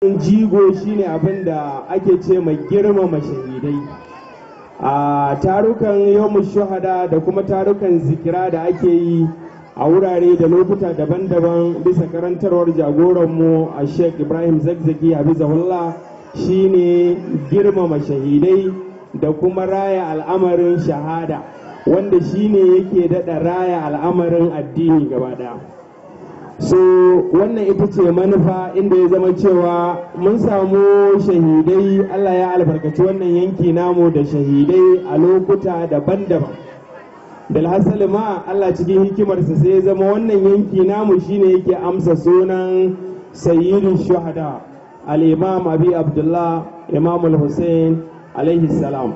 jigo shine abin da ake ce mai girmama shahidai a tarukan yawon shahada da kuma tarukan zikira da ake yi a wurare da lokuta daban-daban bisa karantarwar jagoranmu a sheikh ibrahim zakzaki habizahullah shine girmama shahidai da kuma raya al'amarin shahada wanda shine yake daɗa raya al'amarin addini gaba ɗaya so wannan ita ce manufa inda ya zama cewa mun samu shahidai allah ya albarkaci wannan yanki namu da shahidai a lokuta daban-daban bilhassali ma allah cikin hikimarsa sai ya zama wannan yanki namu shine yake amsa sunan sayyidin shuhada al-imam abi abdullah imam al-hussein alaihi salam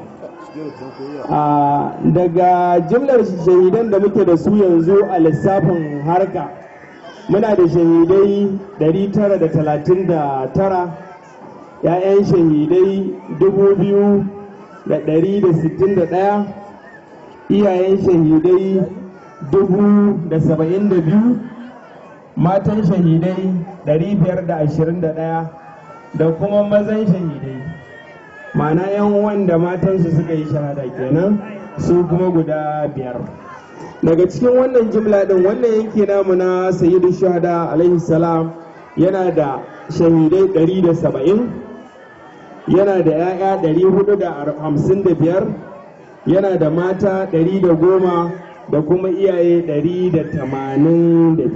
daga jimlar shahidan da muke da su yanzu a lissafin harka muna da shahidai 939 'ya'yan shahidai 2,161 iyayen shahidai 72 matan shahidai 521 da kuma mazan shahidai ma'ana yan wanda matansu suka yi shahada kenan su kuma guda biyar daga cikin wannan jimla din wannan yanki namu na sayyidu shahada alaihi salam yana da shahidai 170 yana da 'ya'ya 455 yana da mata 110 da kuma iyaye 182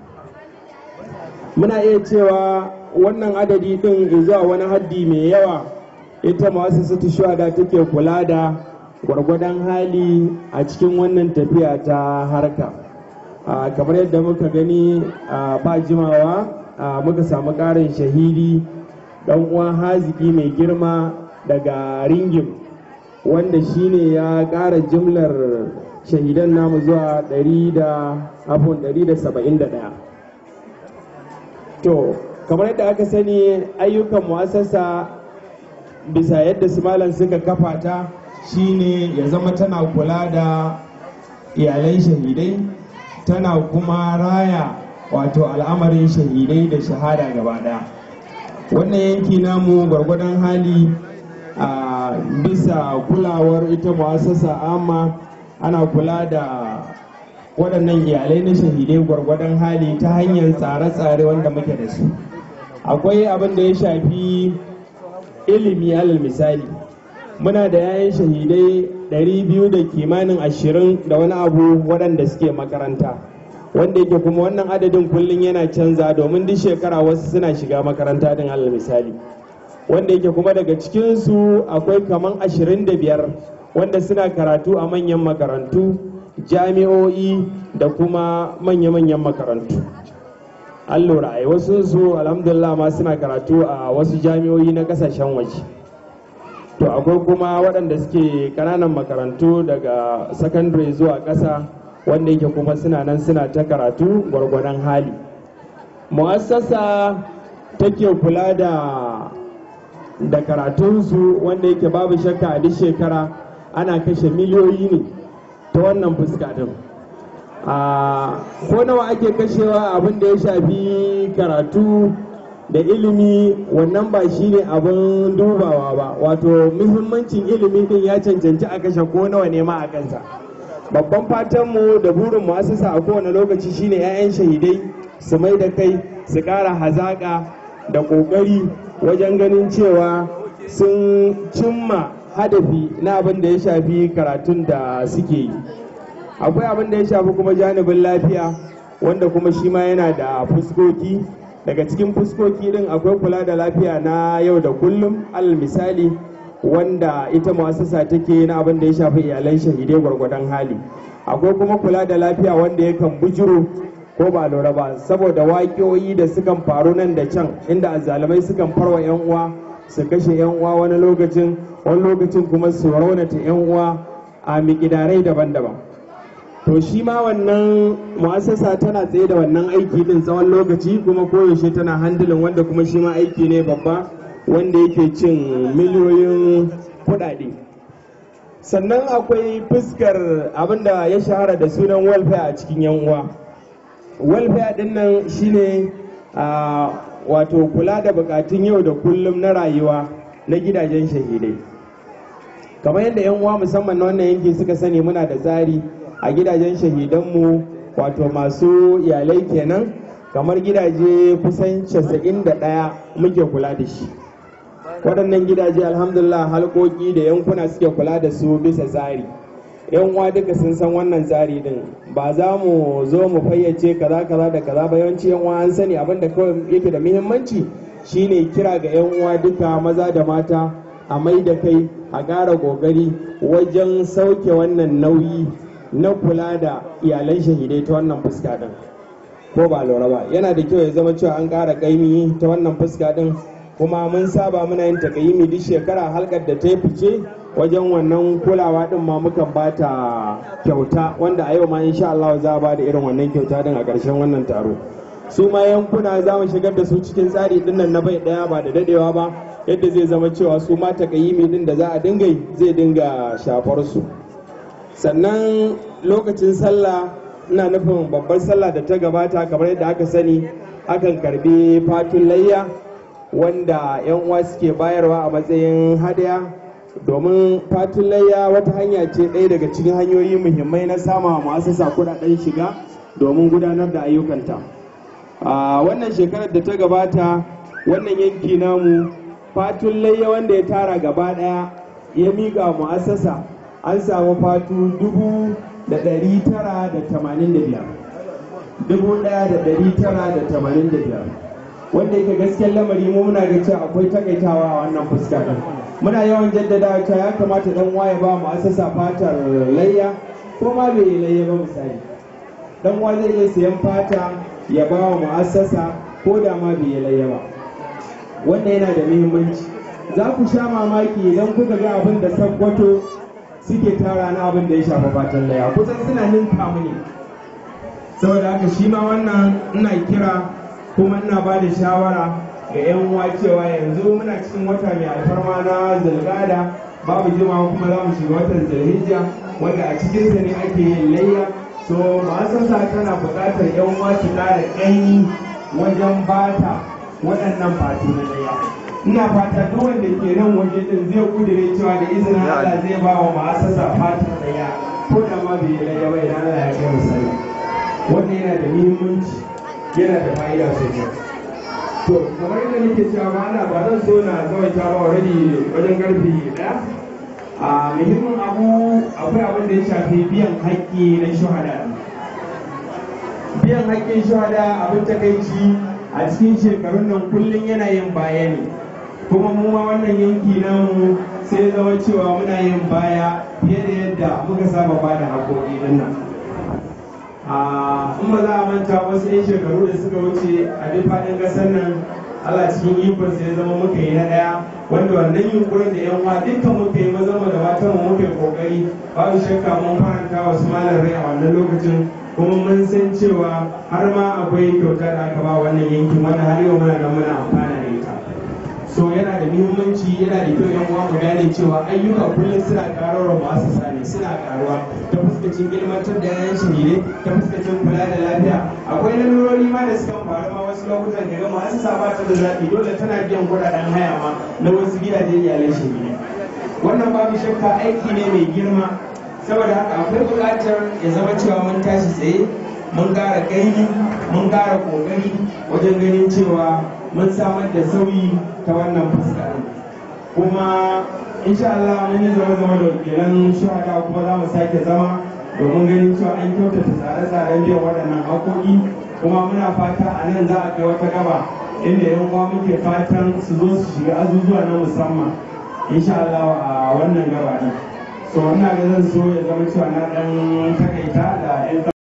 muna iya cewa wannan adadi din zuwa wani haddi mai yawa ita masu sutu shuhada take kula da gwargwadon hali a cikin wannan tafiya ta harka kamar yadda muka gani ba jimawa muka samu ƙarin shahidi ɗan uwan haziki mai girma daga ringim wanda shine ya ƙara jimlar shahidan namu zuwa 171 to kamar yadda aka sani ayyukan mu'assasa bisa yadda su malam suka kafa ta shine ya zama tana kula da iyalai shahidai tana kuma raya wato al'amarin shahidai da shahada gaba daya wannan yanki namu gwargwadon hali a bisa kulawar ita mu'assasa amma ana kula da waɗannan iyalai na shahidai gwargwadon hali ta hanyar tsare-tsare wanda muke da su akwai abin da ya shafi ilimi alal misali muna da yayin shahidai 200 da kimanin ashirin da wani abu waɗanda suke makaranta wanda yake kuma wannan adadin kullum yana canza domin duk shekara wasu suna shiga makaranta din alal misali wanda yake kuma daga cikinsu akwai kaman 25 wanda suna karatu a manyan makarantu jami'o'i da kuma manya-manyan makarantu an lura ai wasu su alhamdulillah ma suna karatu a wasu jami'o'i na kasashen waje to akwai kuma waɗanda suke ƙananan makarantu daga sakandare zuwa ƙasa wanda yake kuma suna nan suna ta karatu gwargwadon hali mu'assasa take kula da da karatunsu wanda yake babu shakka a duk shekara ana kashe miliyoyi ne ta wannan fuska din a ko nawa ake kashewa abin da ya shafi karatu da ilimi wannan ba shi ne abin dubawa ba wato muhimmancin ilimi din ya cancanci a kashe ko nawa ne ma a kansa babban fatanmu da burin mu asasa a kowane lokaci shine 'ya'yan shahidai su mai da kai su ƙara hazaƙa da ƙoƙari wajen ganin cewa sun cimma hadafi na abin da ya shafi karatun da suke yi akwai abin da ya shafi kuma janibin lafiya wanda kuma shi ma yana da fuskoki daga cikin fuskoki din akwai kula da lafiya na yau da kullum alal misali wanda ita mu'assasa take na abin da ya shafi iyalan shahidai gwargwadon hali akwai kuma kula da lafiya wanda yakan bujiro ko ba lura ba saboda waƙoƙi da sukan faru nan da can inda azzalumai sukan farwa 'yan uwa su kashe 'yan uwa wani lokacin wani lokacin kuma su raunata 'yan uwa a miƙidarai daban-daban to shi ma wannan mu'assasa tana tsaye da wannan aiki din tsawon lokaci kuma koyaushe tana handilin wanda kuma shi ma aiki ne babba wanda yake cin miliyoyin kuɗaɗe sannan akwai fuskar abinda ya shahara da sunan welfare a cikin yan uwa welfare din nan shine wato kula da bukatun yau da kullum na rayuwa na gidajen shahidai kamar yadda 'yan uwa musamman na wannan yanki suka sani muna da tsari a gidajen shahidanmu wato masu iyalai kenan kamar gidaje kusan 91 muke kula da shi waɗannan gidaje alhamdulillah halkoki da yankuna suke kula da su bisa tsari yan uwa duka sun san wannan tsari din ba za mu zo mu fayyace kaza kaza da kaza ba yawanci yan uwa an sani abin da kawai yake da muhimmanci shine kira ga yan uwa duka maza da mata a mai da kai a ƙara ƙoƙari wajen sauke wannan nauyi na kula da iyalan shahidai ta wannan fuska din ko ba lura ba yana da kyau ya zama cewa an ƙara ƙaimi ta wannan fuska din kuma mun saba muna yin takayimi duk shekara halkar da ta yi fice wajen wannan kulawa din ma mukan ba ta kyauta wanda a yau ma insha Allah za a ba da irin wannan kyauta din a ƙarshen wannan taro su ma yankuna za mu shigar da su cikin tsari din nan na bai daya ba da dadewa ba yadda zai zama cewa su ma takayimi din da za a dinga zai dinga shafar su sannan lokacin sallah ina nufin babbar sallah da ta gabata kamar yadda aka sani akan karbi fatun layya wanda 'yan uwa suke bayarwa a matsayin hadaya domin fatun layya wata hanya ce ɗaya daga cikin hanyoyi muhimmai na sama masu kudaden shiga domin gudanar da ayyukanta a wannan shekarar da ta gabata wannan yanki namu fatun layya wanda ya tara gaba ɗaya ya miƙa mu'assasa an samu fatu dubu da ɗari tara da tamanin da biyar dubu ɗaya da ɗari tara da tamanin da biyar wanda yake gaskiyar lamari mu muna ga cewa akwai takaitawa a wannan fuska din muna yawan jaddada cewa ya kamata dan waye ba mu asasa fatar layya ko ma bai yi layya ba misali dan wa zai iya siyan fata ya ba wa mu'assasa ko da ma bai yi layya ba wannan yana da muhimmanci za ku sha mamaki idan kuka ga abin da sakkwato suke tara na abin da ya shafa fatan layya kusan suna ninka mu ne saboda haka shi ma wannan ina kira kuma ina ba da shawara ga 'yan uwa cewa yanzu muna cikin wata mai alfarma na zulgada babu jimawa kuma za mu shiga watan zulhijja wanda a cikinsa ne ake yin layya so ma'asasa tana buƙatar 'yan uwa su ƙara ƙaimi wajen bata waɗannan fatu na layya ina fata duk wanda ke nan waje din zai kudure cewa da izinin Allah zai ba wa ma'asasa fatan layya ko da ma bai yi layya ba idan Allah ya kai musalla wannan yana da muhimmanci yana da fa'ida sosai to kamar yadda nake cewa ba ana ba zan so na tsawaita ba already wajen karfe daya a muhimmin abu akwai abin da ya shafi biyan haƙƙi na shuhada biyan haƙƙin shuhada abin takaici a cikin shekarun nan kullum yana yin baya ne kuma mu ma wannan yanki namu sai zama cewa muna yin baya fiye da yadda muka saba ba da haƙoƙi din nan in ba za a manta wasu 'yan shekaru da suka wuce a duk faɗin ƙasar nan Allah cikin ikon sai zama muka yi na ɗaya wanda wannan yunkurin da yan uwa dukkan muka yi maza da matan mu muka yi kokari babu shakka mun faranta wasu malar rai a wannan lokacin kuma mun san cewa har ma akwai kyauta da aka ba wannan yankin wanda har yau muna nan muna amfana da ita so yana da muhimmanci yana da kyau yan uwa mu gane cewa ayyuka kullum suna karuwa masu sani suna karuwa ta fuskacin ilmantar da yayan shahidai ta fuskacin kula da lafiya akwai lalurori ma da suka faru ma wasu lokutan da gama masu saba ta da zaɓi dole tana biyan kuɗaɗen haya ma na wasu gidajen iyalan shahidai wannan babu shakka aiki ne mai girma saboda haka akwai buƙatar ya zama cewa mun tashi tsaye mun ƙara ƙaimi mun ƙara ƙoƙari wajen ganin cewa mun samar da sauyi ta wannan fuska kuma insha Allah mun yi zama zama da wakilan shuhada kuma za mu sake zama domin ganin cewa an kyautata tsare-tsaren biyan waɗannan haƙoƙi kuma muna fata a nan za a kai wata gaba inda yan uwa muke fatan su zo su shiga azuzuwa na musamman insha Allah a wannan gaba ɗin so ina ga zan so ya zama cewa na ɗan takaita da 'yan